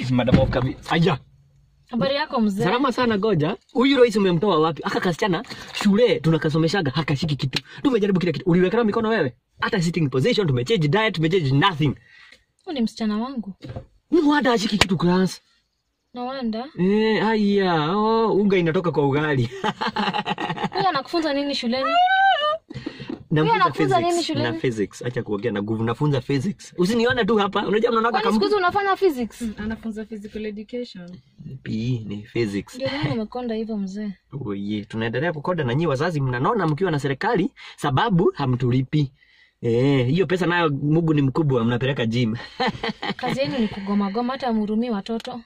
is Madam of Kavi. Aya. Habari yako mzee? Salama sana goja. Huyu Royce umemtoa wapi? Aka kasichana shule tunakasomeshaga hakashiki kitu. Tumejaribu kila kitu. Uliweka mikono wewe? Hata sitting position tumechange diet, tumechange nothing. Huyu ni msichana wangu. Ni wada ashiki kitu class. Na wanda. Eh, aya. Oh, unga inatoka kwa ugali. Huyu anakufunza nini shuleni? Nafunza anakufunza physics nini shuleni? Na physics. Acha kuongea na nguvu. Nafunza physics. Usinione tu hapa. Unajua mnaonaga Kwani siku kama hizi unafanya physics? anafunza physical education PE ni physics. Ndio maana umekonda hivyo mzee. Oye, tunaendelea kukoda na nyinyi wazazi mnanona mkiwa na serikali sababu hamtulipi. Eh, hiyo pesa nayo Mungu ni mkubwa mnapeleka gym. Kazi yenu ni kugoma goma hata mhurumii watoto.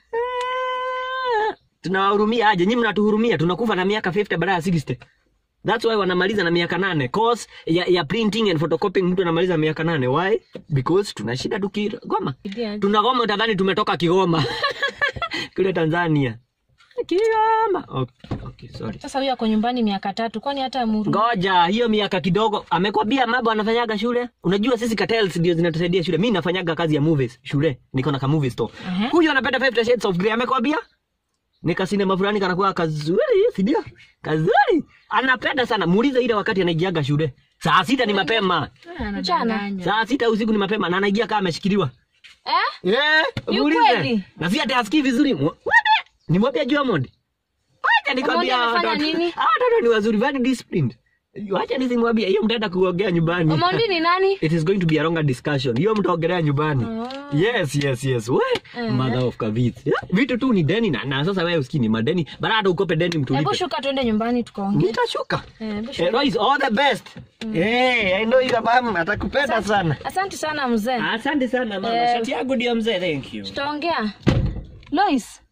Tunawahurumia aje? Nyinyi mnatuhurumia, tunakufa na miaka 50 badala ya 60. That's why wanamaliza na miaka nane. Course ya, ya printing and photocopying mtu anamaliza miaka nane. Why? Because tuna shida tukigoma. Idia. Tunagoma utadhani tumetoka Kigoma. Kule Tanzania. Kigoma. Okay, okay, sorry. Sasa huyu ako nyumbani miaka tatu kwani hata mhurumii. Ngoja, hiyo miaka kidogo. Amekwambia mambo anafanyaga shule? Unajua sisi cartels ndio zinatusaidia shule. Mimi nafanyaga kazi ya movies shule. Niko na ka movie store. Aha. Huyu anapenda 50 Shades of Grey amekwambia? Nika sinema fulani kanakuwa kazuri, si ndio? Kazuri. Anapenda sana. Muulize ile wakati anaigiaga shule. Saa sita ni mapema. Mchana. Saa sita usiku ni mapema na anaigia kama ameshikiliwa. Eh? Eh, Ni muulize. ukweli? Na si ati asikii vizuri. Mwa- Wade. Nimwambia Diamond. Acha nikwambia Omondi amefanya watoto. nini? Ah, watoto ni wazuri, very disciplined. Wacha nisimwambia hiyo mtaenda kuongea nyumbani. Omondi ni nani? It is going to be a longer discussion. Hiyo mtaongelea nyumbani. Oh. Yes, yes, yes. We, Eh. mother of Kavit. Yeah, vitu tu ni deni na, na sasa wewe usikini madeni. Bado ukope deni mtu Hebu lipe. shuka tuende nyumbani tukaongee. Nitashuka. Eh, hebu Eh, shuka. Royce, all the best. Eh, I know you mama atakupenda sana. Asante sana mzee. Asante sana mama. Eh. Shati yangu ndio mzee. Thank you. Tutaongea. Lois,